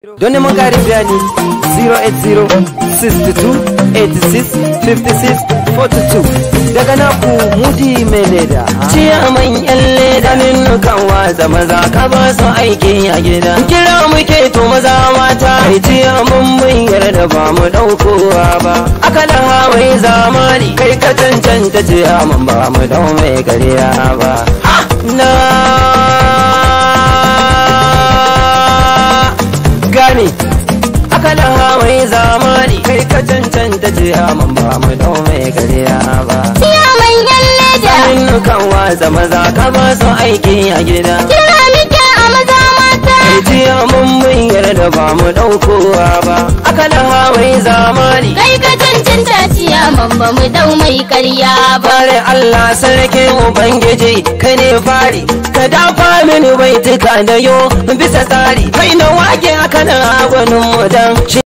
Don neman ƙarin bayani 08062865642 daga naku mudi mai leda. Ciyaman yan leda ninnukan watsa maza ka ba su aiki a gida. Kira muke to maza mata. Kai ciyaman mun yarda ba mu ɗaukowa ba. Aka laha mai zamani kai ka cancanta ciyaman ba mu dau mai karya ba. Na gane aka laha mai zamani kai ka cancanta ciyaman ba mu dau mai karya ba. Ciyaman yan leda. Ninnukan watsa maza ka ba su aiki a gida. Kira muke a maza mata. jiya mun mun yarda ba mu ɗaukowa ba aka laha mai zamani Kai ka cancanta ciyaman ba mu dau mai karya ba. bare Allah sarki ubangiji kai ne fari ka dafa mini baituka da yo bisa tsari kai na wake aka na gwanin mu dan